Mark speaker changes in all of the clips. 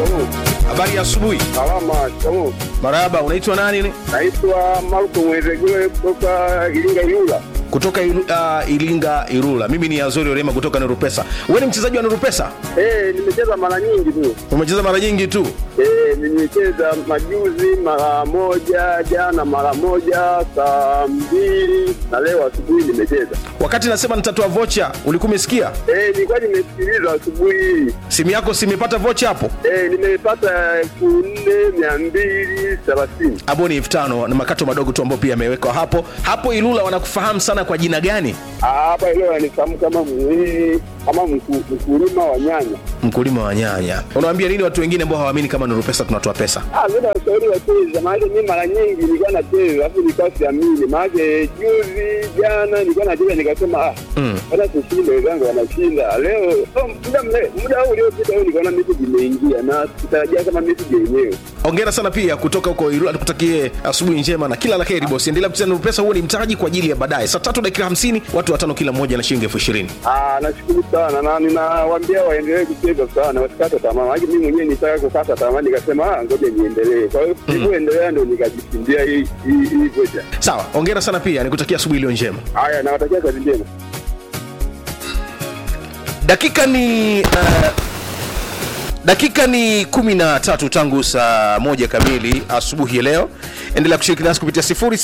Speaker 1: shikamoo.
Speaker 2: Habari ya asubuhi.
Speaker 1: Salama, shikamoo.
Speaker 2: Marahaba, unaitwa nani?
Speaker 1: Naitwa Marko Mwezegule kutoka Iringa Ilula.
Speaker 2: Kutoka Iru, uh, Iringa Irula. Mimi ni Azori Orema kutoka Nurupesa. Wewe ni mchezaji wa Nurupesa?
Speaker 1: Eh, nimecheza mara nyingi tu.
Speaker 2: Umecheza mara nyingi tu.
Speaker 1: Eh, nimecheza majuzi mara moja, jana mara moja, saa mbili na leo asubuhi nimecheza.
Speaker 2: Wakati nasema nitatoa vocha, ulikuwa umesikia?
Speaker 1: Eh, nilikuwa nimesikiliza asubuhi hii.
Speaker 2: Simu yako simepata vocha hapo?
Speaker 1: Eh, nimepata elfu nne mia mbili thelathini.
Speaker 2: Hapo ni elfu tano na makato madogo tu ambayo pia yamewekwa hapo. Hapo Ilula wanakufahamu sana kwa jina gani?
Speaker 1: Ah, Hapa leo anifahamu kama mhii kama mku- mkulima wa nyanya.
Speaker 2: Mkulima wa nyanya. Unawaambia nini watu wengine ambao hawaamini kama Nurupesa tunatoa pesa?
Speaker 1: Ah, mimi nawashauri wacheze, maanake mimi mara nyingi nilikuwa nacheza alafu nilikuwa siamini, maanake juzi jana nilikuwa nacheza nikasema ah,
Speaker 2: Mm.
Speaker 1: hata tushinde, wenzangu wanashinda leo. So, muda mle- muda huu uliopita huu nikaona message imeingia na sitarajia kama message yenyewe.
Speaker 2: Hongera sana pia kutoka huko Ilula, tukutakie asubuhi njema na kila la heri bosi. Endelea kucheza Nurupesa, huo ni mtaji kwa ajili ya baadaye. Saa tatu dakika hamsini, watu watano kila mmoja na shilingi elfu ishirini.
Speaker 1: Ah, nashukuru sana na ninawaambia waendelee kucheza sana, wasikate tamaa, maanake mimi mwenyewe nitaka kukata tamaa, nikasema ah, ngoja niendelee. Kwa hiyo nilivyoendelea ndio nikajishindia hii hii hii vocha.
Speaker 2: Sawa, hongera sana pia, nikutakia asubuhi iliyo njema.
Speaker 1: Haya, nawatakia kazi njema.
Speaker 2: dakika ni uh, dakika ni kumi na tatu tangu saa moja kamili asubuhi ya leo endelea kushiriki nasi kupitia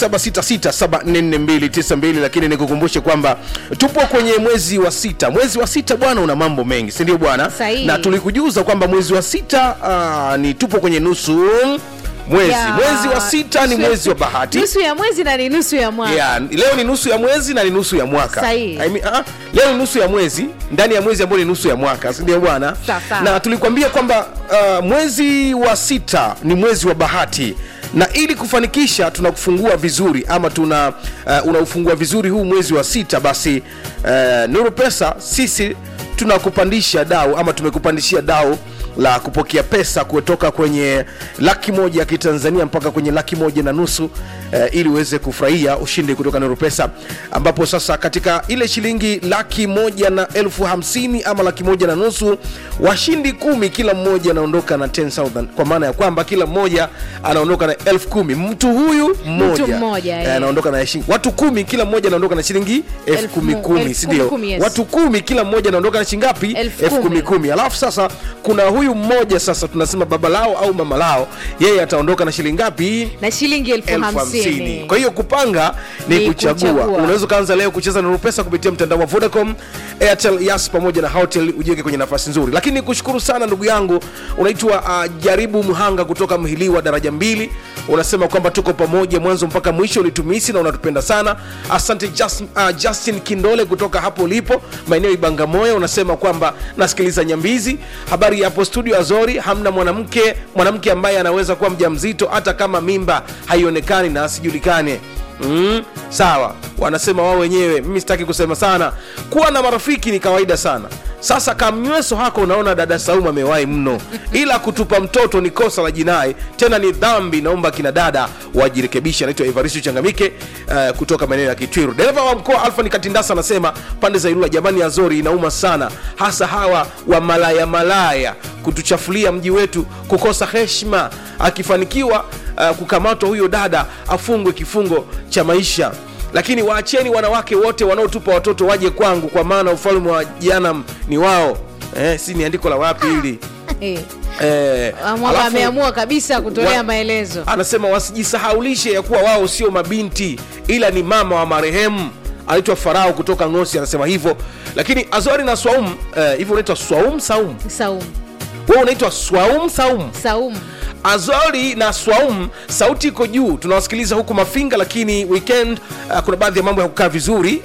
Speaker 2: 0766744292 lakini nikukumbushe kwamba tupo kwenye mwezi wa sita mwezi wa sita bwana una mambo mengi sindio bwana
Speaker 3: Sahihi.
Speaker 2: na tulikujuza kwamba mwezi wa sita uh, ni tupo kwenye nusu mwezi
Speaker 3: Ya,
Speaker 2: mwezi wa sita ni
Speaker 3: nusu ya-
Speaker 2: mwezi wa bahati
Speaker 3: nusu ya mwezi na ni nusu ya mwaka
Speaker 2: yeah, leo ni nusu ya mwezi na ni nusu ya mwaka
Speaker 3: Sahihi.
Speaker 2: I mean, ah, leo ni nusu ya mwezi ndani ya mwezi ambao ni nusu ya mwaka sindio bwana
Speaker 3: Sawa, sawa.
Speaker 2: na tulikwambia kwamba uh, mwezi wa sita ni mwezi wa bahati na ili kufanikisha tunakufungua vizuri ama tuna uh, unaufungua vizuri huu mwezi wa sita basi uh, nuru pesa sisi tunakupandisha dau ama tumekupandishia dau la kupokea pesa kutoka kwenye laki moja ya kitanzania mpaka kwenye laki moja na nusu eh, ili uweze kufurahia ushindi kutoka Nuru Pesa, ambapo sasa katika ile shilingi laki moja na elfu hamsini ama laki moja na nusu washindi kumi kila mmoja anaondoka na 10000 kwa maana ya kwamba kila mmoja anaondoka na elfu kumi mtu huyu mmoja
Speaker 3: mmoja,
Speaker 2: eh,
Speaker 3: eh.
Speaker 2: anaondoka na shilingi watu kumi kila mmoja anaondoka na shilingi elfu
Speaker 3: Elfu
Speaker 2: kumi
Speaker 3: mu-
Speaker 2: kumi
Speaker 3: elfu
Speaker 2: si ndio?
Speaker 3: kumi, yes.
Speaker 2: watu kumi kila mmoja anaondoka na shilingi ngapi
Speaker 3: Elfu
Speaker 2: elfu kumi
Speaker 3: kumi.
Speaker 2: kumi alafu sasa kuna huyu mmoja sasa tunasema baba lao au mama lao yeye ataondoka na shilingi ngapi
Speaker 3: na shilingi elfu
Speaker 2: elfu
Speaker 3: hamsini
Speaker 2: hamsini kwa hiyo kupanga ni,
Speaker 3: Ni
Speaker 2: kuchagua,
Speaker 3: kuchagua.
Speaker 2: unaweza ukaanza leo kucheza Nuru Pesa kupitia mtandao wa Vodacom Airtel Yas pamoja na Hotels ujiweke kwenye nafasi nzuri lakini nikushukuru sana ndugu yangu unaitwa uh, Jaribu Mhanga kutoka Mhiliwa daraja mbili unasema kwamba tuko pamoja mwanzo mpaka mwisho ulitumisi na unatupenda sana asante Just, uh, Justin Kindole kutoka hapo ulipo maeneo Ibangamoyo unasema kwamba nasikiliza Nyambizi habari ya hapo studio Azori hamna mwanamke mwanamke ambaye anaweza kuwa mjamzito hata kama mimba haionekani na asijulikane Mm, sawa wanasema wao wenyewe mimi sitaki kusema sana kuwa na marafiki ni kawaida sana sasa kamnyweso hako unaona dada saumu amewahi mno ila kutupa mtoto ni kosa la jinai tena ni dhambi naomba kina dada wajirekebisha anaitwa evaristo changamike uh, kutoka maeneo ya kitwiru dereva wa mkoa alfa nikatindasa anasema pande za ilula jamani azori inauma sana hasa hawa wa malaya malaya kutuchafulia mji wetu kukosa heshima akifanikiwa uh, kukamatwa huyo dada afungwe kifungo cha maisha lakini waacheni wanawake wote wanaotupa watoto waje kwangu kwa maana ufalme wa janam ni wao eh, si ni andiko la wapi hili
Speaker 3: Eh,
Speaker 2: eh,
Speaker 3: Mwamba
Speaker 2: alafu-
Speaker 3: ameamua kabisa kutolea
Speaker 2: wa-
Speaker 3: maelezo
Speaker 2: anasema wasijisahaulishe ya kuwa wao sio mabinti ila ni mama wa marehemu anaitwa farao kutoka ngosi anasema hivyo lakini azori na swaum eh, hivyo unaitwa swaum saum
Speaker 3: Saumu
Speaker 2: wewe unaitwa swaum saum
Speaker 3: Saumu
Speaker 2: azori na swaum sauti iko juu tunawasikiliza huku mafinga lakini weekend uh, kuna baadhi ya mambo ya kukaa vizuri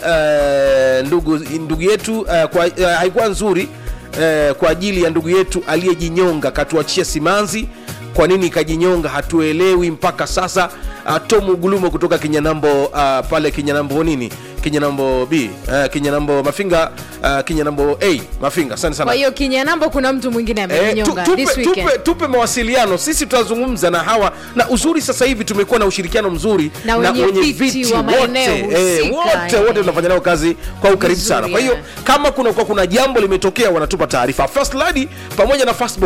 Speaker 2: uh, ndugu ndugu yetu uh, kwa, uh, haikuwa nzuri uh, kwa ajili ya ndugu yetu aliyejinyonga katuachia simanzi kwa nini ikajinyonga hatuelewi mpaka sasa uh, tomu gulumo kutoka kinyanambo uh, pale kinyanambo nini kinyanambo b uh, kinyanambo mafinga uh, kinyanambo a mafinga asante sana
Speaker 3: kwa hiyo kinyanambo kuna mtu mwingine
Speaker 2: Eh, tu-
Speaker 3: amenyonga
Speaker 2: tupe,
Speaker 3: this weekend
Speaker 2: tupe, tupe mawasiliano sisi tutazungumza na hawa na uzuri sasa hivi tumekuwa na ushirikiano mzuri
Speaker 3: Na wenye viti wa maeneo husika,
Speaker 2: wote
Speaker 3: eh.
Speaker 2: wote tunafanya nao kazi kwa ukaribu
Speaker 3: Vizuri,
Speaker 2: sana kwa hiyo
Speaker 3: eh.
Speaker 2: kama kuna, kwa kuna jambo limetokea wanatupa taarifa first lady pamoja na firstborn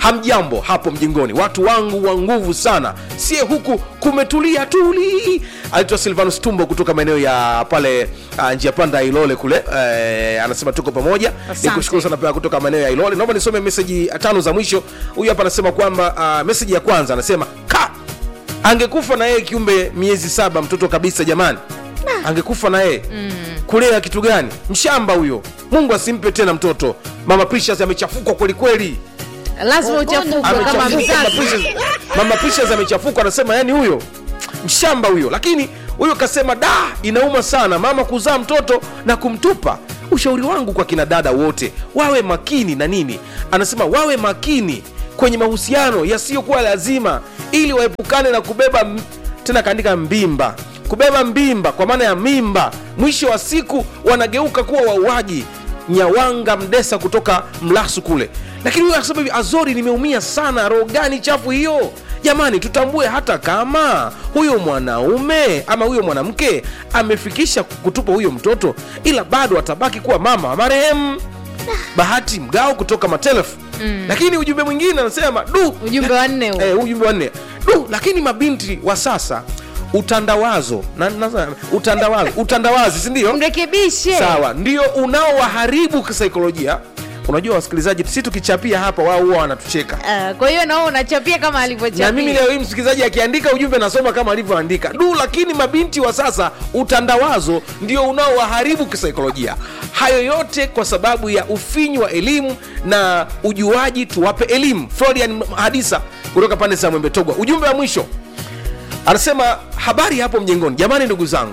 Speaker 2: hamjambo hapo mjingoni watu wangu wa nguvu sana sie huku kumetulia tuli anaitwa silvanus tumbo kutoka maeneo ya pale uh, njia panda ya ilole kule uh, anasema tuko pamoja
Speaker 3: Asante.
Speaker 2: nikushukuru sana pia kutoka maeneo ya ilole naomba nisome meseji tano za mwisho huyu hapa anasema kwamba uh, meseji ya kwanza anasema ka angekufa na yeye kiumbe miezi saba mtoto kabisa jamani angekufa na yeye mm. kulea kitu gani mshamba huyo mungu asimpe tena mtoto mama precious amechafukwa kwelikweli
Speaker 3: lazima uchafukwe kama
Speaker 2: Amechafuka, Mama
Speaker 3: mzazi
Speaker 2: Precious- mama precious amechafukwa anasema yani huyo mshamba huyo lakini huyo kasema da inauma sana mama kuzaa mtoto na kumtupa ushauri wangu kwa kina dada wote wawe makini na nini anasema wawe makini kwenye mahusiano yasiyokuwa lazima ili waepukane na kubeba m- tena kaandika mbimba kubeba mbimba kwa maana ya mimba mwisho wa siku wanageuka kuwa wauaji nyawanga mdesa kutoka mlasu kule lakini huyo akasema hivi azori nimeumia sana roho gani chafu hiyo jamani tutambue hata kama huyo mwanaume ama huyo mwanamke amefikisha kutupa huyo mtoto ila bado atabaki kuwa mama wa marehemu bahati mgao kutoka matelefu mm. lakini ujumbe mwingine anasema du
Speaker 3: ujumbe wa nne huo.
Speaker 2: eh, ujumbe wa nne du lakini mabinti wa sasa utandawazo na, na, utandawazo utandawazi sindio
Speaker 3: mrekebishe
Speaker 2: sawa ndio unaowaharibu kisaikolojia unajua wasikilizaji si tukichapia hapa wao huwa wanatucheka
Speaker 3: Ah, kwa hiyo nao unachapia kama
Speaker 2: na mimi
Speaker 3: alivyochapia
Speaker 2: leo hii msikilizaji akiandika ujumbe nasoma kama alivyoandika du lakini mabinti wa sasa utandawazo ndio unaowaharibu kisaikolojia hayo yote kwa sababu ya ufinyu wa elimu na ujuaji tuwape elimu florian hadisa kutoka pande za mwembe togwa ujumbe wa mwisho anasema habari hapo mjengoni jamani ndugu zangu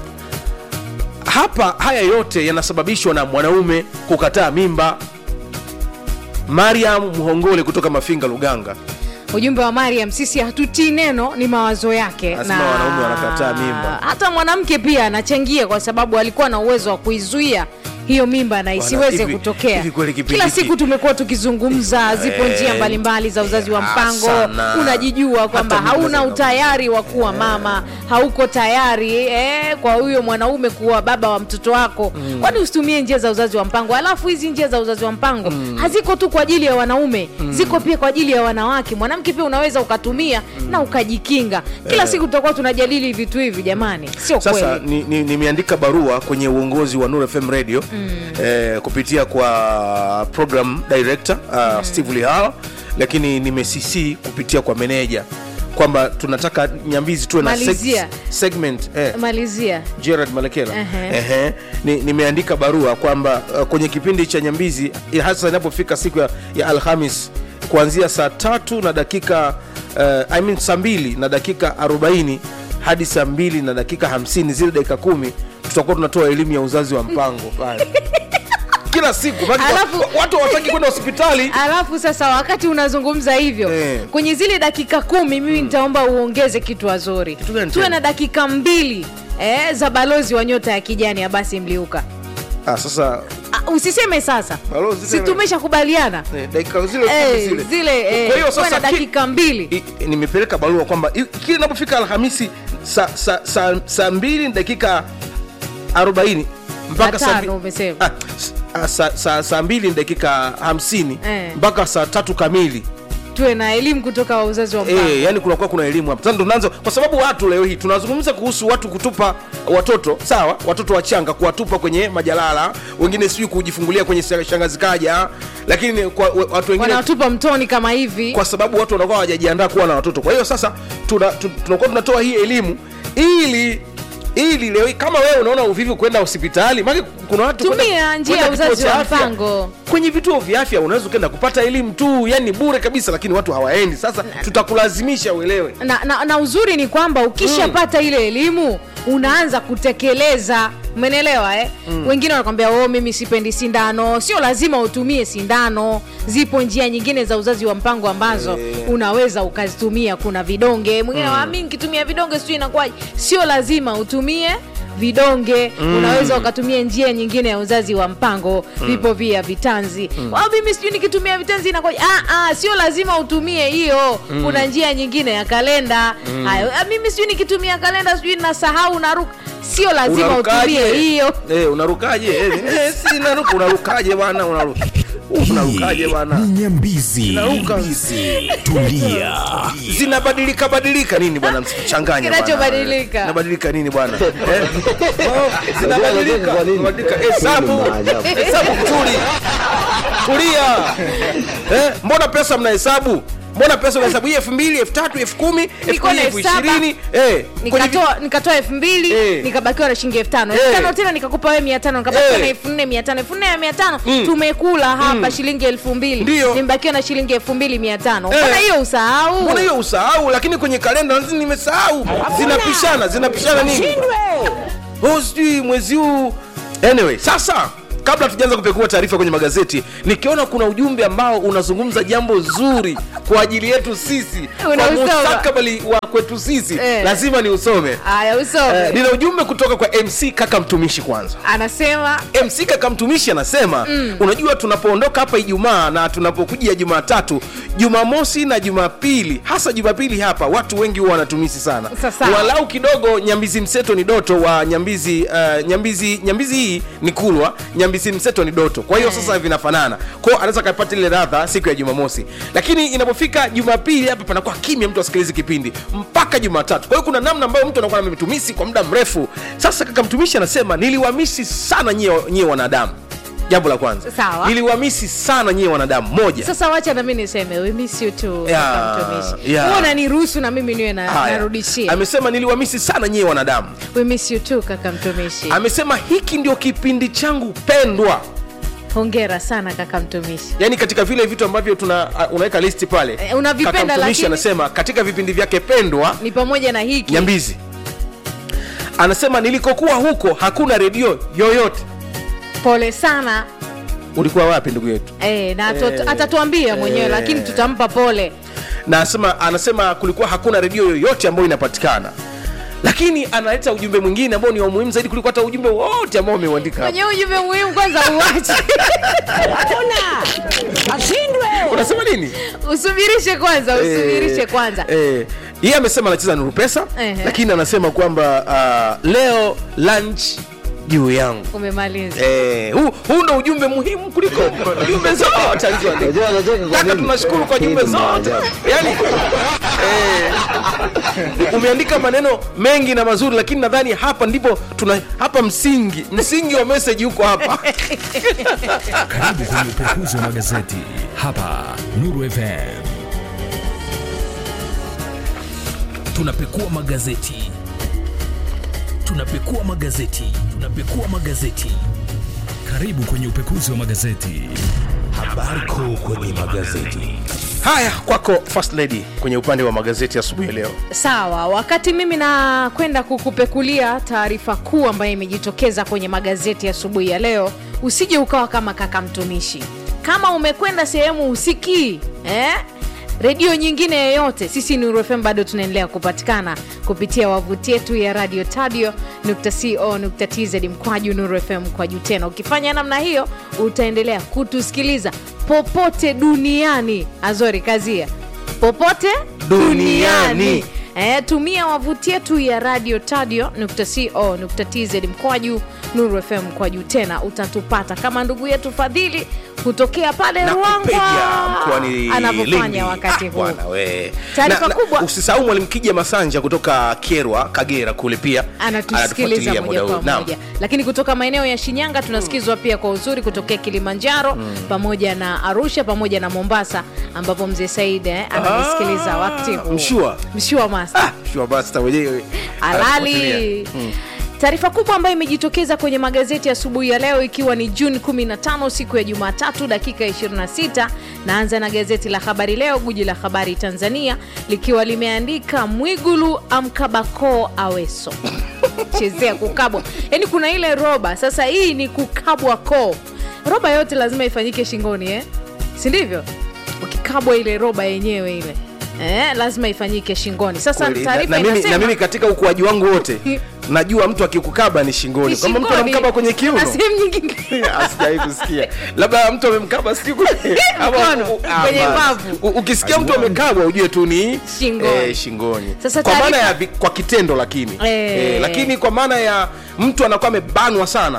Speaker 2: hapa haya yote yanasababishwa na mwanaume kukataa mimba mariam mhongole kutoka mafinga luganga
Speaker 3: ujumbe wa mariam sisi hatutii neno ni mawazo yake
Speaker 2: Anasema wanaume wanakataa mimba.
Speaker 3: hata mwanamke pia anachangia kwa sababu alikuwa na uwezo wa kuizuia hiyo mimba na isiweze
Speaker 2: hivi-
Speaker 3: kutokea
Speaker 2: hivi kweli kipindi
Speaker 3: kila
Speaker 2: hiki-
Speaker 3: siku tumekuwa tukizungumza zipo
Speaker 2: Eh,
Speaker 3: njia mbalimbali za uzazi wa
Speaker 2: ah,
Speaker 3: mpango
Speaker 2: sana.
Speaker 3: unajijua kwamba
Speaker 2: Hata mimba
Speaker 3: hauna
Speaker 2: zina-
Speaker 3: utayari wa kuwa mama hauko tayari eh, kwa huyo mwanaume kuwa baba wa mtoto wako kwani usitumie njia za uzazi wa mpango alafu hizi njia za uzazi wa mpango haziko tu kwa ajili ya wanaume ziko pia kwa ajili ya wanawake mwanamke pia unaweza ukatumia na ukajikinga kila siku tutakuwa tunajadili vitu hivi jamani sio
Speaker 2: sasa
Speaker 3: kweli
Speaker 2: nimeandika ni, nimeandika barua kwenye uongozi wa Nuru FM radio mm. eh, kupitia kwa program director uh, mm. steve lihala lakini nimecc kupitia kwa meneja kwamba tunataka nyambizi tuwe na
Speaker 3: Malizia.
Speaker 2: segment eh,
Speaker 3: malizia
Speaker 2: gerard malekela
Speaker 3: Ehe.
Speaker 2: Ehe. Ni, nimeandika barua kwamba uh, kwenye kipindi cha nyambizi eh, hasa inapofika siku ya, ya alhamis kuanzia saa tatu na dakika uh, I mean saa mbili na dakika 40 hadi saa mbili na dakika 50 zile dakika kumi tutakuwa tunatoa elimu ya uzazi wa mpango pale kila siku Maana
Speaker 3: Alafu-
Speaker 2: wa- watu hawataki kwenda hospitali
Speaker 3: alafu sasa wakati unazungumza hivyo
Speaker 2: Eh.
Speaker 3: kwenye zile dakika kumi mimi nitaomba uongeze kitu wazuri
Speaker 2: Kitu gani
Speaker 3: tuwe
Speaker 2: tena?
Speaker 3: na dakika mbili eh, za balozi wa nyota ya kijani abasi mliuka
Speaker 2: ah, sasa
Speaker 3: Ah, usiseme sasa
Speaker 2: Balozi
Speaker 3: si
Speaker 2: tena.
Speaker 3: tumeshakubaliana
Speaker 2: eh, dakika zile
Speaker 3: Eh,
Speaker 2: kumi zile
Speaker 3: zile eh,
Speaker 2: kwa hiyo
Speaker 3: tuwe
Speaker 2: sasa
Speaker 3: na
Speaker 2: ki-
Speaker 3: dakika mbili
Speaker 2: I- nimepeleka barua kwamba i- kila inapofika alhamisi saa sa, sa, sa mbili na dakika 40 mpaka
Speaker 3: Na
Speaker 2: saa
Speaker 3: tano
Speaker 2: mbi-
Speaker 3: umesema.
Speaker 2: Ah, s- ah, saa sa, sa mbili na dakika 50
Speaker 3: Eh.
Speaker 2: mpaka saa tatu kamili
Speaker 3: tuwe na elimu kutoka wa uzazi wa mpango
Speaker 2: e, yani kunakuwa kuna elimu hapa sasa ndo tunaanza kwa sababu watu leo hii tunazungumza kuhusu watu kutupa watoto sawa watoto wachanga kuwatupa kwenye majalala wengine sijui kujifungulia kwenye shangazi kaja lakini kwa watu wengine
Speaker 3: wanatupa mtoni kama hivi
Speaker 2: kwa sababu watu wanakuwa hawajajiandaa kuwa na watoto kwa hiyo sasa tuna- tu- tunakuwa tunatoa hii elimu ili ili leo hii kama wewe unaona uvivu kwenda hospitali maana kuna watu
Speaker 3: Tumia
Speaker 2: kwenda-
Speaker 3: njia
Speaker 2: kwenda
Speaker 3: ya uzazi
Speaker 2: kituo cha
Speaker 3: wa
Speaker 2: afya.
Speaker 3: mpango.
Speaker 2: kwenye vituo vya afya unaweza ukaenda kupata elimu tu yani bure kabisa lakini watu hawaendi sasa tutakulazimisha uelewe
Speaker 3: na, na, na uzuri ni kwamba ukishapata ile elimu unaanza kutekeleza umenelewa eh? mm. wengine wanakwambia oh, mimi sipendi sindano sio lazima utumie sindano zipo njia nyingine za uzazi wa mpango ambazo
Speaker 2: Eh.
Speaker 3: unaweza ukazitumia kuna vidonge mwingine mm. mi nikitumia vidonge sijui inakuwaje sio lazima utumie vidonge mm. unaweza ukatumia njia nyingine ya uzazi wa mpango mm. vipo via vitanzi mm. mimi sijui nikitumia vitanzi inakuwaje ah, ah, sio lazima utumie hiyo mm. kuna njia nyingine ya kalenda mm. hayo ah, mimi sijui nikitumia kalenda sijui nasahau naruka sio lazima
Speaker 2: Unarukaje?
Speaker 3: utumie hiyo
Speaker 2: eh, unarukaje eh, eh, si naruka unarukaje bwana unaruka unarukaje bwana
Speaker 4: ni nyambizi
Speaker 2: Zinaruka.
Speaker 4: Nyambizi. tulia
Speaker 2: zinabadilika badilika nini bwana msichanganye bwana.
Speaker 3: Kinachobadilika.
Speaker 2: Zinabadilika nini bwana eh? Oh, zinabadilika Zinabadilika. hesabu hesabu tuli tulia eh? mbona pesa mnahesabu mbona pesa unahesabu hii elfu mbili elfu tatu elfu kumi elfu
Speaker 3: Niko
Speaker 2: mbili
Speaker 3: na
Speaker 2: elfu
Speaker 3: elfu saba.
Speaker 2: ishirini eh, kwenye vi-
Speaker 3: nikatoa nikatoa elfu mbili
Speaker 2: Eh.
Speaker 3: nikabakiwa na shilingi elfu tano
Speaker 2: Eh.
Speaker 3: elfu tano tena nikakupa wewe mia tano nikabakiwa
Speaker 2: Eh.
Speaker 3: na elfu nne mia tano elfu nne mia tano
Speaker 2: Mm.
Speaker 3: tumekula hapa shilingi elfu mbili
Speaker 2: Ndio.
Speaker 3: nimebakiwa na shilingi elfu mbili mia tano
Speaker 2: Eh.
Speaker 3: mbona hiyo usahau
Speaker 2: mbona hiyo usahau lakini kwenye kalenda lazima nimesahau zinapishana zinapishana nini oh, sijui mwezi huu anyway sasa kabla tujaanza kupekua taarifa kwenye magazeti nikiona kuna ujumbe ambao unazungumza jambo zuri kwa ajili yetu sisi kwa
Speaker 3: Unausoma.
Speaker 2: mustakabali wa kwetu sisi
Speaker 3: Eh.
Speaker 2: lazima ni usome
Speaker 3: aya usome
Speaker 2: eh, nina ujumbe kutoka kwa mc kaka mtumishi kwanza
Speaker 3: anasema
Speaker 2: mc kaka mtumishi anasema mm. unajua tunapoondoka hapa ijumaa na tunapokuja jumatatu jumamosi na jumapili hasa jumapili hapa watu wengi huwa wanatumisi sana
Speaker 3: Sasa.
Speaker 2: walau kidogo nyambizi mseto ni doto wa nyambizi uh, nyambizi nyambizi hii ni kulwa nyambizi mseto ni doto kwa hiyo
Speaker 3: Eh.
Speaker 2: sasa vinafanana kwao anaweza akapata ile radha siku ya jumamosi lakini inapofika jumapili hapa panakuwa kimya mtu asikilizi kipindi mpaka jumatatu kwa hiyo kuna namna ambayo mtu anakuwa ametumisi kwa muda mrefu sasa kaka mtumishi anasema niliwamisi sana nyie nyie wanadamu jambo la kwanza
Speaker 3: Sawa.
Speaker 2: niliwamisi sana nyie wanadamu moja
Speaker 3: sasa wacha nami niseme we miss you too
Speaker 2: Yeah,
Speaker 3: kaka mtumishi
Speaker 2: yeah.
Speaker 3: Wewe unaniruhusu na mimi niwe na,
Speaker 2: Haya.
Speaker 3: narudishia
Speaker 2: amesema niliwamisi sana nyie wanadamu
Speaker 3: we miss you too kaka mtumishi
Speaker 2: amesema hiki ndio kipindi changu pendwa
Speaker 3: hongera sana kaka mtumishi
Speaker 2: yaani katika vile vitu ambavyo tuna uh, unaweka listi pale
Speaker 3: Eh, unavipenda,
Speaker 2: Kaka mtumishi
Speaker 3: lakini-
Speaker 2: anasema katika vipindi vyake pendwa
Speaker 3: ni pamoja na hiki
Speaker 2: nyambizi anasema nilikokuwa huko hakuna redio yoyote
Speaker 3: pole sana
Speaker 2: ulikuwa wapi ndugu yetu
Speaker 3: Eh, na atu-
Speaker 2: Eh,
Speaker 3: atatuambia mwenyewe
Speaker 2: eh.
Speaker 3: lakini tutampa pole
Speaker 2: na anasema, anasema kulikuwa hakuna redio yoyote ambayo inapatikana lakini analeta ujumbe mwingine ambao ni wa muhimu zaidi kuliko hata ujumbe wote ambao ameuandika hapa.
Speaker 3: kwenye ujumbe muhimu kwanza uache
Speaker 2: unasema nini
Speaker 3: usubirishe kwanza usubirishe
Speaker 2: Eh,
Speaker 3: kwanza
Speaker 2: eh, yeye amesema anacheza nuru pesa
Speaker 3: Ehe.
Speaker 2: lakini anasema kwamba uh, leo lunch juu yangu
Speaker 5: umemaliza
Speaker 2: Eh, huu huu ndo ujumbe muhimu kuliko jumbe zote alizoandika.
Speaker 1: Unajua anacheka kwa
Speaker 2: Kaka,
Speaker 1: nini?
Speaker 2: tunashukuru kwa
Speaker 1: Hii
Speaker 2: jumbe
Speaker 1: ni
Speaker 2: zote
Speaker 1: maajabu.
Speaker 2: yani, eh, umeandika maneno mengi na mazuri lakini nadhani hapa ndipo tuna hapa msingi msingi wa meseji huko hapa
Speaker 4: Karibu kwenye upekuzi wa magazeti hapa Nuru FM. Tunapekua magazeti, tunapekua magazeti, tunapekua magazeti. Karibu kwenye upekuzi wa magazeti. Habari kuu kwenye magazeti.
Speaker 2: haya kwako first lady kwenye upande wa magazeti asubuhi ya leo
Speaker 3: sawa wakati mimi nakwenda kukupekulia taarifa kuu ambayo imejitokeza kwenye magazeti asubuhi ya leo usije ukawa kama kaka mtumishi kama umekwenda sehemu usikii eh? redio nyingine yoyote sisi Nuru FM bado tunaendelea kupatikana kupitia wavuti yetu ya radio tadio co.tz mkwaju Nuru FM mkwaju tena ukifanya namna hiyo utaendelea kutusikiliza popote duniani azori kazia popote
Speaker 2: Duniani.
Speaker 3: duniani E, tumia wavuti yetu ya radio tadio co.tz mkwaju nuru fm mkwaju tena utatupata kama ndugu yetu fadhili kutokea pale
Speaker 2: na kupeja
Speaker 3: ruangwa
Speaker 2: mkoani Lindi.
Speaker 3: anavyofanya wakati
Speaker 2: Ah,
Speaker 3: huu
Speaker 2: bwana we.
Speaker 3: Taarifa
Speaker 2: Na- na
Speaker 3: kubwa.
Speaker 2: usisahau mwalimu kija masanja kutoka kerwa kagera kule pia
Speaker 3: anatusikiliza
Speaker 2: anatufuatilia
Speaker 3: moja
Speaker 2: muda
Speaker 3: kwa
Speaker 2: huu. Naam.
Speaker 3: moja lakini kutoka maeneo ya shinyanga tunasikizwa pia kwa uzuri kutokea kilimanjaro pamoja na arusha pamoja na mombasa ambapo mzee said eh, ananisikiliza
Speaker 2: Ah,
Speaker 3: wakati huu
Speaker 2: mshua.
Speaker 3: mshua masa
Speaker 2: Ah, sure basta mwenyewe anatufuatilia.
Speaker 3: halali taarifa kubwa ambayo imejitokeza kwenye magazeti asubuhi ya leo ikiwa ni juni 15 siku ya jumatatu dakika 26 naanza na gazeti la habari leo guji la habari tanzania likiwa limeandika mwigulu amkabako aweso chezea kukabwa yaani kuna ile roba sasa hii ni kukabwa koo roba yote lazima ifanyike shingoni eh? si ndivyo ukikabwa ile roba yenyewe ile eh, lazima ifanyike shingoni sasa
Speaker 2: Kweli, na,
Speaker 3: taarifa
Speaker 2: na, mimi, na
Speaker 3: inasema
Speaker 2: mimi katika ukuaji wangu wote najua mtu akikukaba ni shingoni kwamba mtu
Speaker 3: Shingoni.
Speaker 2: anamkaba kwenye kiuno
Speaker 3: Na sehemu nyingine
Speaker 2: Asijai kusikia labda mtu amemkaba siku ama-
Speaker 3: Mkono,
Speaker 2: u- ah,
Speaker 3: kwenye
Speaker 2: basi.
Speaker 3: mbavu.
Speaker 2: U- ukisikia mtu amekabwa ujue tu ni
Speaker 3: Shingoni.
Speaker 2: eh, shingoni
Speaker 3: Sasa
Speaker 2: kwa maana
Speaker 3: taarifa-
Speaker 2: ya vi- kwa kitendo lakini
Speaker 3: Eh.
Speaker 2: eh, lakini kwa maana ya mtu anakuwa amebanwa sana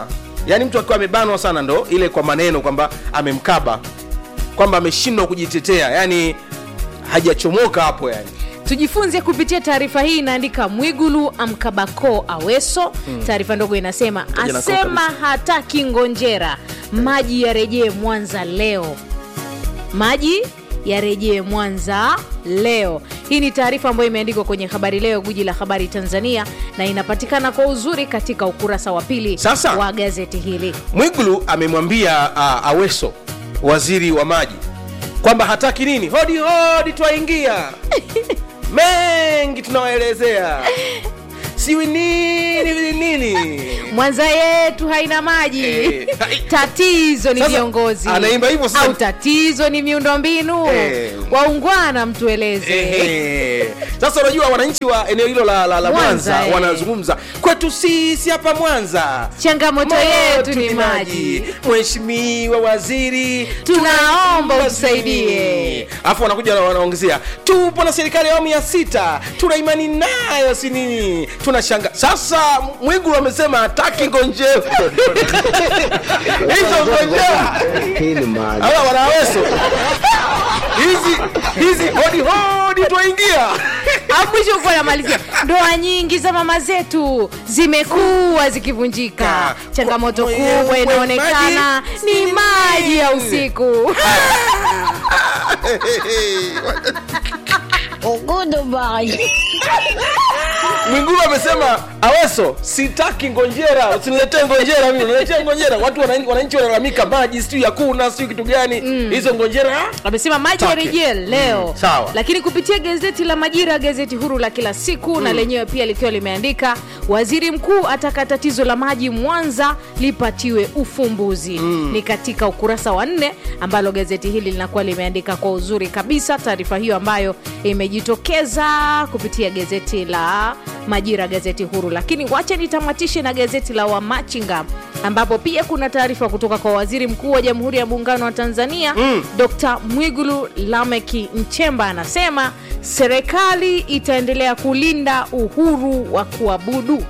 Speaker 2: yaani mtu akiwa amebanwa sana ndo ile kwa maneno kwamba amemkaba kwamba ameshindwa kujitetea yani hajachomoka hapo yani
Speaker 3: tujifunze kupitia taarifa hii inaandika mwigulu amkabako aweso taarifa ndogo inasema
Speaker 2: Ngoja na
Speaker 3: asema
Speaker 2: kabisa.
Speaker 3: hataki ngonjera maji yarejee mwanza leo maji yarejee mwanza leo hii ni taarifa ambayo imeandikwa kwenye habari leo guji la habari tanzania na inapatikana kwa uzuri katika ukurasa wa pili
Speaker 2: Sasa.
Speaker 3: wa gazeti hili
Speaker 2: mwigulu amemwambia uh, aweso waziri wa maji kwamba hataki nini hodi hodi twaingia mengi tunawaelezea siwi nini nini
Speaker 3: mwanza yetu haina maji
Speaker 2: Eh.
Speaker 3: tatizo ni
Speaker 2: Sasa,
Speaker 3: viongozi
Speaker 2: anaimba hivyo sasa.
Speaker 3: au tatizo ni miundombinu
Speaker 2: Eh.
Speaker 3: waungwana mtueleze
Speaker 2: Ehe. sasa unajua wananchi wa eneo hilo la, la, la
Speaker 3: Mwanza,
Speaker 2: mwanza
Speaker 3: eh.
Speaker 2: wanazungumza kwetu sisi hapa mwanza
Speaker 3: changamoto yetu
Speaker 2: Moto
Speaker 3: ni maji
Speaker 2: mheshimiwa waziri
Speaker 3: Tunaomba
Speaker 2: tunaomba
Speaker 3: utusaidie.
Speaker 2: alafu wanakuja na wanaongezea tupo na serikali ya awamu ya sita tuna imani nayo si nini tunashanga sasa mwigulu amesema hataki ngonjera hizo ngonjera
Speaker 5: Hii ni maajabu.
Speaker 2: hawa wanaweso hizi hizi hodi hodi twaingia
Speaker 3: Alafu mwisho kuwa namalizia ndoa nyingi za mama zetu zimekuwa zikivunjika changamoto
Speaker 2: Mwe-
Speaker 3: kubwa
Speaker 2: mwe-
Speaker 3: inaonekana
Speaker 2: maji
Speaker 3: ni
Speaker 2: si
Speaker 3: maji ya
Speaker 2: nini?
Speaker 3: usiku
Speaker 2: mwingulu amesema aweso sitaki ngonjera usiniletee ngonjera mimi uniletee ngonjera watu wananchi wananchi wanalalamika maji sijui hakuna sijui kitu gani hizo ngonjera
Speaker 3: amesema maji
Speaker 2: Take.
Speaker 3: yarejee leo
Speaker 2: Mm, sawa.
Speaker 3: lakini kupitia gazeti la majira gazeti huru la kila siku na lenyewe pia likiwa limeandika waziri mkuu ataka tatizo la maji mwanza lipatiwe ufumbuzi ni katika ukurasa wa nne ambalo gazeti hili linakuwa limeandika kwa uzuri kabisa taarifa hiyo ambayo imejitokeza kupitia gazeti la majira gazeti huru lakini wacha nitamatishe na gazeti la wamachinga ambapo pia kuna taarifa kutoka kwa waziri mkuu wa jamhuri ya muungano wa tanzania mm. dr mwigulu lameki nchemba anasema serikali itaendelea kulinda uhuru wa kuabudu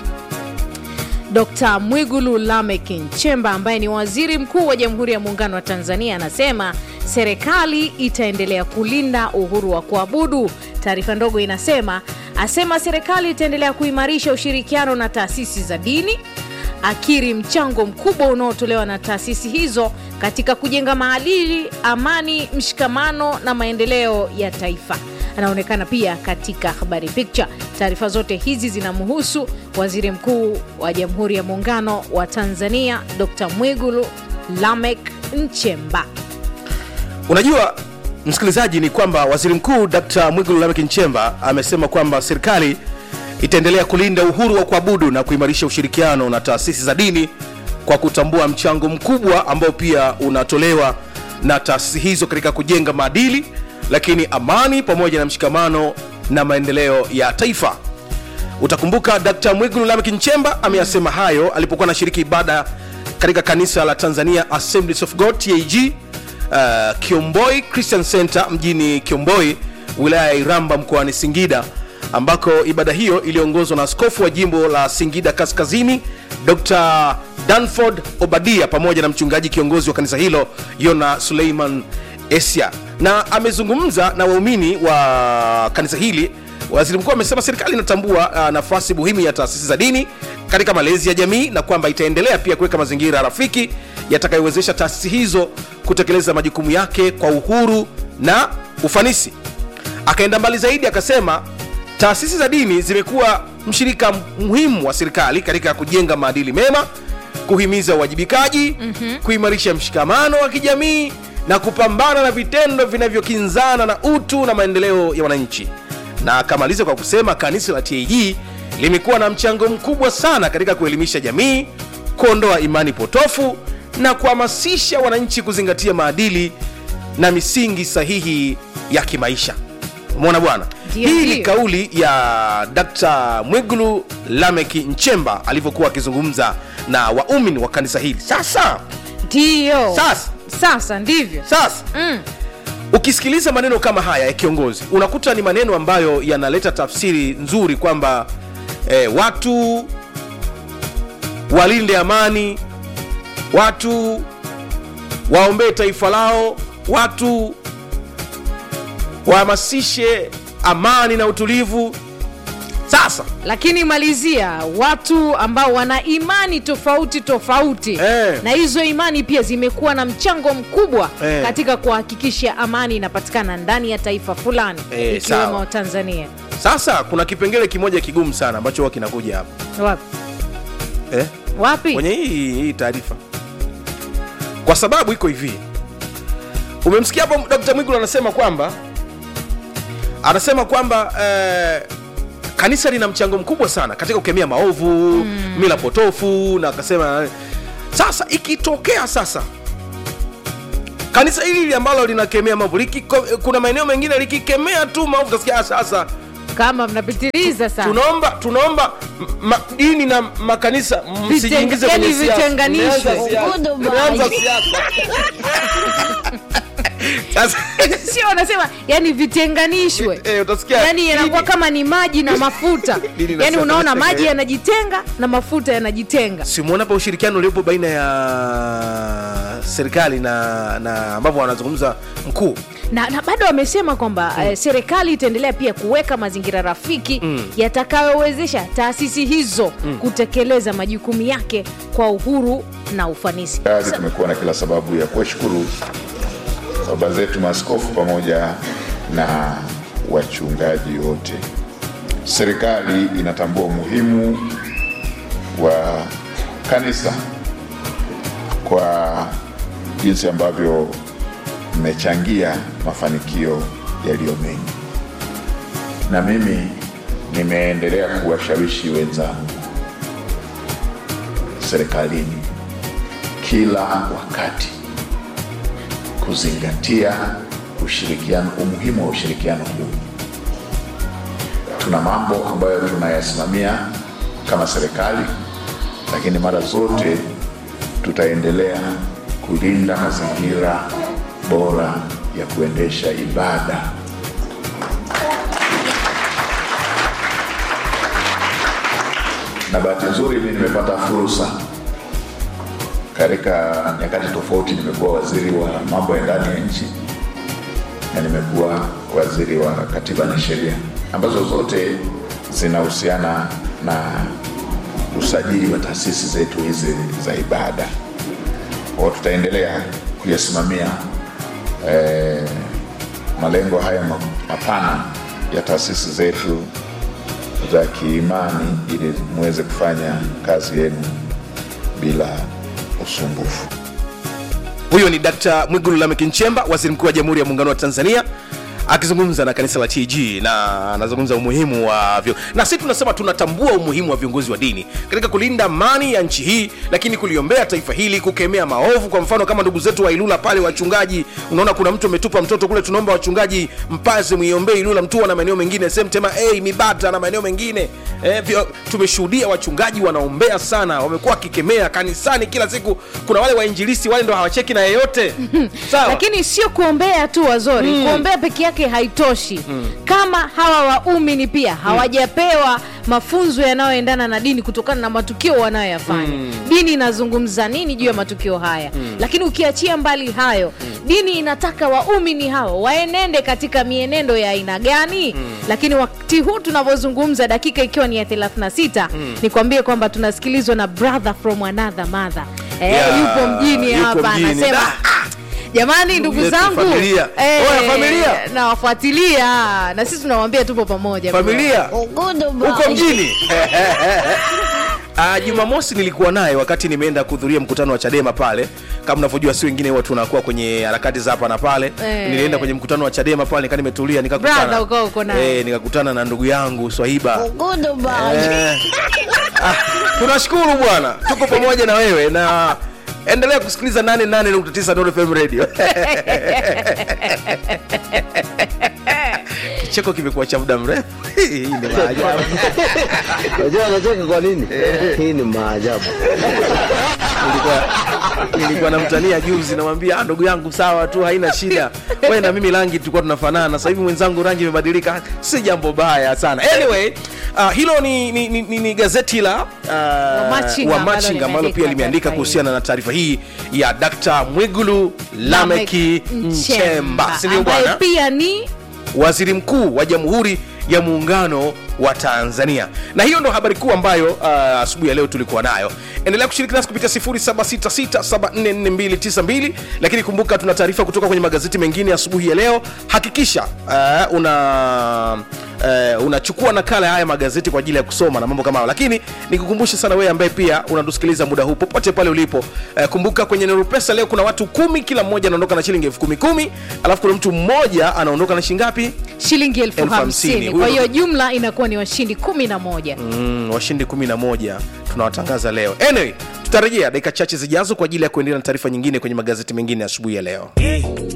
Speaker 3: Dr. Mwigulu Lameck Nchemba ambaye ni waziri mkuu wa Jamhuri ya Muungano wa Tanzania anasema serikali itaendelea kulinda uhuru wa kuabudu. Taarifa ndogo inasema asema serikali itaendelea kuimarisha ushirikiano na taasisi za dini, akiri mchango mkubwa unaotolewa na taasisi hizo katika kujenga maadili, amani, mshikamano na maendeleo ya taifa anaonekana pia katika habari picture. Taarifa zote hizi zinamhusu waziri mkuu wa Jamhuri ya Muungano wa Tanzania Dr. Mwigulu Lameck Nchemba.
Speaker 2: unajua msikilizaji ni kwamba waziri mkuu dkt mwigulu lameck nchemba amesema kwamba serikali itaendelea kulinda uhuru wa kuabudu na kuimarisha ushirikiano na taasisi za dini kwa kutambua mchango mkubwa ambao pia unatolewa na taasisi hizo katika kujenga maadili lakini amani pamoja na mshikamano na maendeleo ya taifa utakumbuka dkt mwigulu lameck nchemba ameyasema hayo alipokuwa anashiriki ibada katika kanisa la tanzania assemblies of god tag uh, kiomboi christian center mjini kiomboi wilaya ya iramba mkoani singida ambako ibada hiyo iliongozwa na askofu wa jimbo la singida kaskazini dr danford obadia pamoja na mchungaji kiongozi wa kanisa hilo yona suleiman esia na amezungumza na waumini wa kanisa hili waziri mkuu amesema serikali inatambua uh, nafasi muhimu ya taasisi za dini katika malezi ya jamii na kwamba itaendelea pia kuweka mazingira rafiki yatakayowezesha taasisi hizo kutekeleza majukumu yake kwa uhuru na ufanisi akaenda mbali zaidi akasema taasisi za dini zimekuwa mshirika muhimu wa serikali katika kujenga maadili mema kuhimiza uwajibikaji mm-hmm. kuimarisha mshikamano wa kijamii na kupambana na vitendo vinavyokinzana na utu na maendeleo ya wananchi na akamaliza kwa kusema kanisa la tag limekuwa na mchango mkubwa sana katika kuelimisha jamii kuondoa imani potofu na kuhamasisha wananchi kuzingatia maadili na misingi sahihi ya kimaisha umeona bwana
Speaker 3: Ndio,
Speaker 2: hii ni
Speaker 3: ndio.
Speaker 2: kauli ya dkt mwigulu lameki nchemba alivyokuwa akizungumza na waumini wa kanisa hili sasa
Speaker 3: Ndiyo,
Speaker 2: sasa
Speaker 3: sasa ndivyo
Speaker 2: sasa
Speaker 3: mm.
Speaker 2: ukisikiliza maneno kama haya ya kiongozi unakuta ni maneno ambayo yanaleta tafsiri nzuri kwamba eh, watu walinde amani watu waombee taifa lao watu wahamasishe amani na utulivu sasa
Speaker 3: lakini malizia watu ambao wana imani tofauti tofauti
Speaker 2: Eh.
Speaker 3: na hizo imani pia zimekuwa na mchango mkubwa
Speaker 2: Eh.
Speaker 3: katika kuhakikisha amani inapatikana ndani ya taifa fulani
Speaker 2: Eh,
Speaker 3: ikiwemo
Speaker 2: sawa.
Speaker 3: tanzania
Speaker 2: sasa kuna kipengele kimoja kigumu sana ambacho huwa kinakuja hapa
Speaker 3: wapi,
Speaker 2: eh?
Speaker 3: wapi?
Speaker 2: kwenye hii, hii taarifa kwa sababu iko hivi umemsikia hapo dkt mwigulu anasema kwamba anasema kwamba eh, kanisa lina mchango mkubwa sana katika kukemea maovu mm. mila potofu na akasema sasa ikitokea sasa kanisa hili hili ambalo linakemea maovu likiko- kuna maeneo mengine likikemea tu maovu utasikia "Ah, sasa
Speaker 3: kama mnapitiliza sana
Speaker 2: tunaomba tunaomba m- ma, dini na makanisa msijiingize
Speaker 3: yani
Speaker 2: kwenye siasa.
Speaker 3: vitenganishwe.
Speaker 2: Mmeanza siasa. Mmeanza siasa. Sasa
Speaker 3: sio wanasema yani vitenganishwe
Speaker 2: eh, utasikia
Speaker 3: yani yanakuwa
Speaker 2: dini-
Speaker 3: kama ni maji na mafuta
Speaker 2: Dini na
Speaker 3: yani
Speaker 2: siasa
Speaker 3: unaona maji
Speaker 2: vitenga-
Speaker 3: yanajitenga na mafuta yanajitenga
Speaker 2: simuona hapa ushirikiano uliopo baina ya serikali na na ambavyo wanazungumza mkuu
Speaker 3: na, na bado wamesema kwamba mm. eh, serikali itaendelea pia kuweka mazingira rafiki mm. yatakayowezesha taasisi hizo mm. kutekeleza majukumu yake kwa uhuru na ufanisi
Speaker 5: Kazi tumekuwa na kila sababu ya kuwashukuru baba zetu maaskofu pamoja na wachungaji wote. Serikali inatambua umuhimu wa kanisa kwa jinsi ambavyo mmechangia mafanikio yaliyo mengi, na mimi nimeendelea kuwashawishi wenzangu serikalini kila wakati kuzingatia ushirikiano, umuhimu wa ushirikiano huu. Tuna mambo ambayo tunayasimamia kama serikali, lakini mara zote tutaendelea kulinda mazingira bora ya kuendesha ibada. Na bahati nzuri mimi nimepata fursa katika nyakati tofauti nimekuwa waziri wa mambo ya ndani ya nchi na nimekuwa waziri wa katiba na sheria ambazo zote zinahusiana na usajili wa taasisi zetu hizi za ibada kwao tutaendelea kuyasimamia eh, malengo haya ma- mapana ya taasisi zetu za kiimani ili muweze kufanya kazi yenu bila usumbufu.
Speaker 2: huyo ni dkt mwigulu lamek nchemba waziri mkuu wa jamhuri ya muungano wa tanzania akizungumza na kanisa la tg na anazungumza umuhimu wa vyo na sisi tunasema tunatambua umuhimu wa viongozi wa dini katika kulinda amani ya nchi hii lakini kuliombea taifa hili kukemea maovu kwa mfano kama ndugu zetu wa ilula pale wachungaji unaona kuna mtu ametupa mtoto kule tunaomba wachungaji mpaze muiombee ilula mtua na maeneo mengine semtema hey, mibata na maeneo mengine eh, vyo, tumeshuhudia wachungaji wanaombea sana wamekuwa wakikemea kanisani kila siku kuna wale wainjilisi wale ndo hawacheki na yeyote sawa
Speaker 3: lakini sio kuombea tu wazori mm. kuombea peke yake haitoshi mm. kama hawa waumini pia hawajapewa mafunzo yanayoendana na dini kutokana na matukio wanayoyafanya mm. dini inazungumza nini juu ya matukio haya mm. lakini ukiachia mbali hayo mm. dini inataka waumini hao waenende katika mienendo ya aina gani mm. lakini wakati huu tunavyozungumza dakika ikiwa ni ya 36 mm. nikwambie kwamba tunasikilizwa na brother from another mother eh,
Speaker 2: Yeah,
Speaker 3: yupo mjini
Speaker 2: yupo
Speaker 3: hapa
Speaker 2: mjini.
Speaker 3: anasema
Speaker 2: Da.
Speaker 3: "Ah, jamani ndugu
Speaker 2: yetu,
Speaker 3: zangu
Speaker 2: familia.
Speaker 3: eh,
Speaker 2: Oya, familia.
Speaker 3: nawafuatilia na sisi tunawambia tupo pamoja
Speaker 2: familia huko mjini Uh, jumamosi nilikuwa naye wakati nimeenda kuhudhuria mkutano wa chadema pale kama unavyojua si wengine huwa tunakuwa kwenye harakati za hapa na pale
Speaker 3: Eh.
Speaker 2: nilienda kwenye mkutano wa chadema pale nikaa nimetulia nikakutana
Speaker 3: Brother, uko- uko naye.
Speaker 2: eh, nikakutana na ndugu yangu swahiba eh, ah, tunashukuru bwana tuko pamoja na wewe na endelea kusikiliza 88.9 Nuru FM radio kicheko kimekuwa cha muda mrefu hii ni maajabu
Speaker 6: Unajua anacheka kwa nini? Hii ni maajabu.
Speaker 2: nilikuwa nilikuwa namtania juzi namwambia "Ah, ndugu yangu sawa tu haina shida wewe na mimi rangi tulikuwa tunafanana sasa hivi mwenzangu rangi imebadilika si jambo baya sana anyway uh, hilo ni, ni, ni, ni, ni gazeti la uh,
Speaker 3: Wamachinga ambalo
Speaker 2: Wamachinga ambalo pia
Speaker 3: limeandika
Speaker 2: limeandika
Speaker 3: taarifa
Speaker 2: kuhusiana na taarifa hii ya Dkt. Mwigulu Lameki Nchemba si ndio
Speaker 3: ambaye
Speaker 2: bwana
Speaker 3: pia ni
Speaker 2: waziri mkuu wa jamhuri ya muungano wa tanzania na hiyo ndo habari kuu ambayo uh, asubuhi ya leo tulikuwa nayo endelea kushiriki nasi kupitia 766744292 lakini kumbuka tuna taarifa kutoka kwenye magazeti mengine asubuhi ya leo hakikisha uh, una Uh, unachukua nakala ya haya magazeti kwa ajili ya kusoma na mambo kama hayo lakini nikukumbushe sana wewe ambaye pia unatusikiliza muda huu popote pale ulipo uh, kumbuka kwenye Nuru Pesa leo kuna watu kumi kila mmoja anaondoka na shilingi elfu kumi kumi alafu kuna mtu mmoja anaondoka na shilingi ngapi
Speaker 3: shilingi elfu
Speaker 2: Elfu hamsini.
Speaker 3: hamsini
Speaker 2: Huyo
Speaker 3: kwa hiyo
Speaker 2: ndo-
Speaker 3: jumla inakuwa ni washindi kumi na moja
Speaker 2: mm, washindi 11 tunawatangaza leo anyway tutarejea dakika chache zijazo kwa ajili ya kuendelea na taarifa nyingine kwenye magazeti mengine asubuhi ya leo